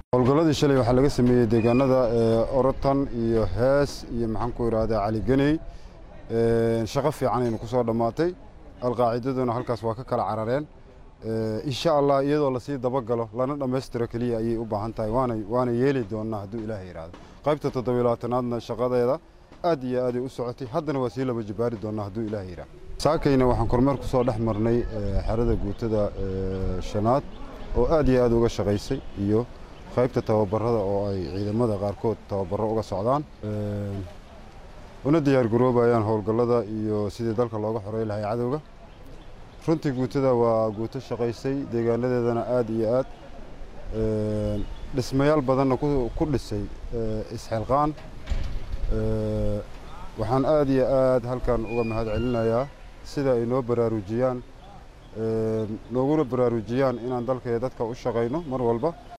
howlgalladii shalay waxaa laga sameeyey deegaanada orotan iyo hees iyo maxaan ku idhaahdaa caligeney shaqo fiican aynu ku soo dhammaatay alqaacidaduna halkaas waa ka kala carareen insha allah iyadoo lasii dabagalo lana dhammaystiro keliya ayay u baahan tahay waana yeeli doonnaa hadduu ilaaha yidhaahdo qaybta toddobilaatanaadna shaqadeeda aad iyo aaday u socotay haddana waa sii laba jabaari doonnaa hadduu ilaaha yidhaahdo saakayna waxaan kormeer ku soo dhex marnay xerada guutada shanaad oo aad iyo aad uga shaqaysay iyo qaybta tababarada oo ay ciidamada qaarkood tababaro uga socdaan una diyaargaroobayaan howlgallada iyo sidii dalka looga xorey lahay cadowga runtii guutada waa guuto shaqaysay deegaanadeedana aad iyo aad dhismayaal badanna ku dhisay isxilqaan waxaan aad iyo aad halkan uga mahad celinayaa sida ay noo baraarujiyaan nooguna baraarujiyaan inaan dalka iyo dadka u shaqayno mar walba